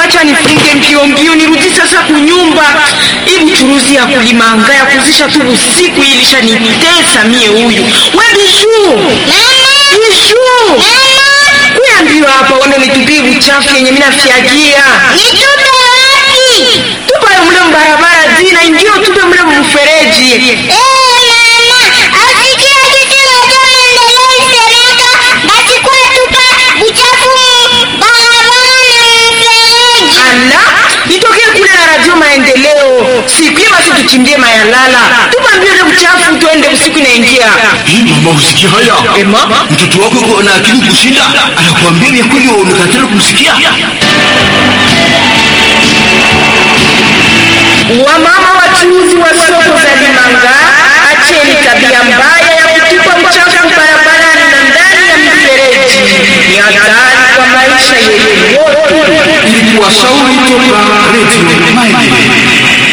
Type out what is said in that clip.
acha nifunge mbio mbio nirudi sasa kunyumba. Hii buchuruzi ya kulimanga ya kuzisha tu usiku hii ilishanitesa mie huyu. We Bijuu. Bijuu. Kuya mbio hapa uende nitupie uchafu yenye mimi nafyagia. Nitupe wapi? Tupa yo mle mbarabara zina ingio tupe mle mfereji. Eh, mama, asikia kitu moja maendeleo isemeka, basi kwa tupa uchafu mu barabara na mfereji. Ala, nitokee kule na radio maendeleo. Sikie basi tuchimbie mayalala. Tupa mbio ile uchafu tuende usiku inaingia. Hii mama usikia haya? Ema? Mtoto wako yuko na akili kushinda, anakuambia vya kweli wewe unakatala kumsikia. Wamama wachuuzi wa soko za Limanga, acheni tabia mbaya ya kutupa uchafu barabarani na ndani ya mifereji. Ni hatari kwa maisha yenu yote. Ili kuwashauri toka